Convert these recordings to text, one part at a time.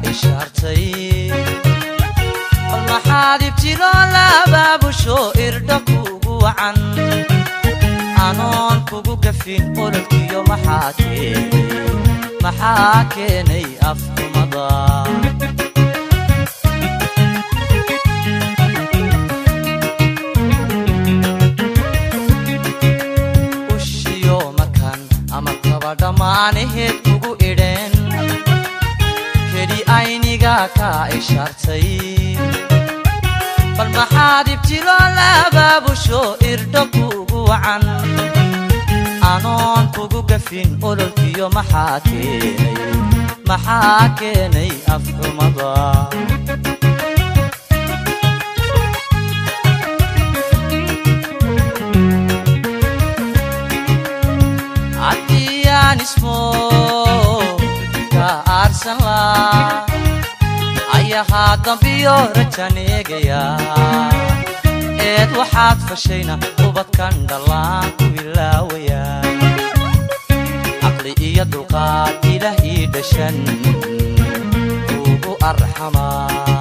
ishaartay bal maxaad ibtiloo laabaabusho irdha kuugu wacan anoon kugu gafin ololkiyo maxaa keenay maxaa keenay afxumada ushiyo makan ama kaba dhammaanaheed kugu idheen keli ayniga kaa ishaartay bal maxaad ibtiloo laabaabusho irdho kuugu wacan anoon kugu gafin ololkiyo maxaa keenay maxaa keenay afxumada haddiyaan ismo ka aarsan laa ayahaa dambiyo rajan eegaya eed waxaad fashayna ubadkan dhallaan ku ilaawaya caqli iyo dulqaad ilaah ii dhashan ugu arxamaa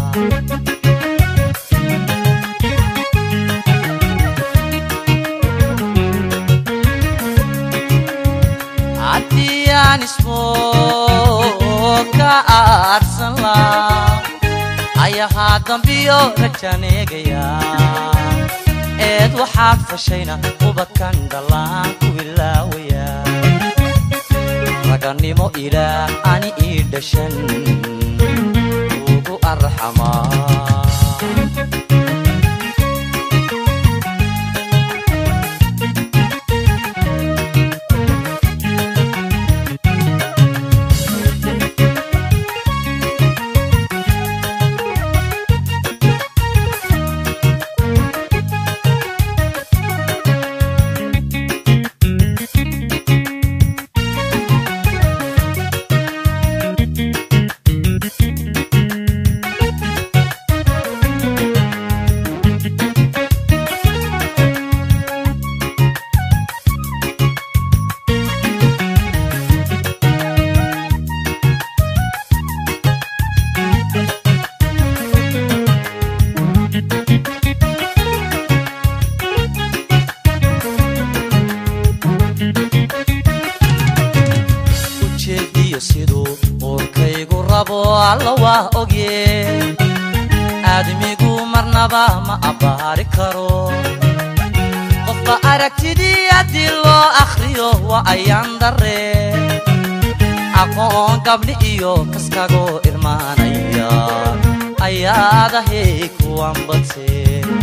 haddiyaan ismo ka aarsan laa ayahaa dambiyo rajan eegaya eed waxaad fashayna ubadkan dhallaan ku ilaawaya ragannimo ilaah ani ii dhashan ugu arxamaa ujeediyo siduu uurkaygu rabo alla waa ogye aadmigu marnaba ma abbaari karo qofba aragtidii haddii loo akhriyo waa ayaan darre aqoon gabdhi iyo kaskagoo irmaanaya ayaadahay kuwan badse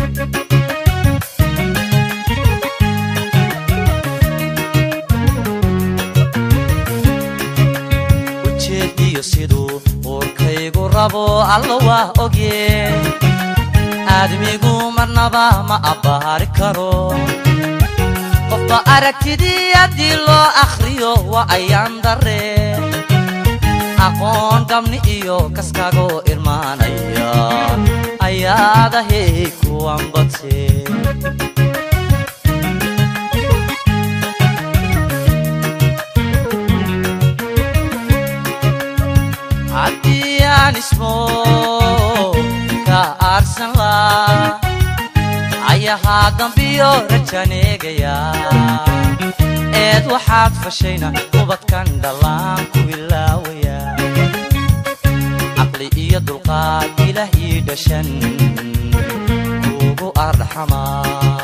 ujeediyo siduu uurkaygu rabo alla waa ogye aadmigu marnaba ma abbaari karo qofba aragtidii haddii loo akhriyo waa ayaan darre aqoon gabni iyo kaskagoo irmaanaya ayaadahay kuwan badse haddiyaan ismo ka aarsan laa ayahaa dambiyo rajan eegaya eed waxaad fashayna ubadkan dhallaan ku ilaawaya caqli iyo dulqaad ilaah ii dhashan ugu arxamaa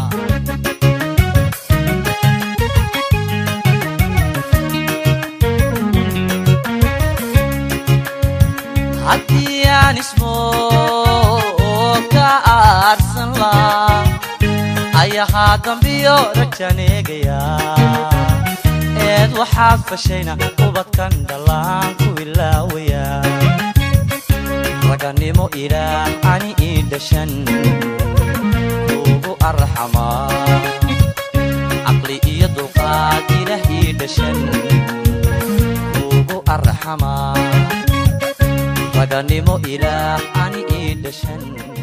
haddiyaan ismo ka aarsan laa ayahaa dambiyo rajan eegaya eed waxaad fashayna ubadkan dhallaan ku ilaawaya ragannimo ilaah ani ii dhashan ugu arxamaa caqli iyo dulqaad ilaah ii dhashan ugu arxamaa raganimo ilaah ani ii dhashan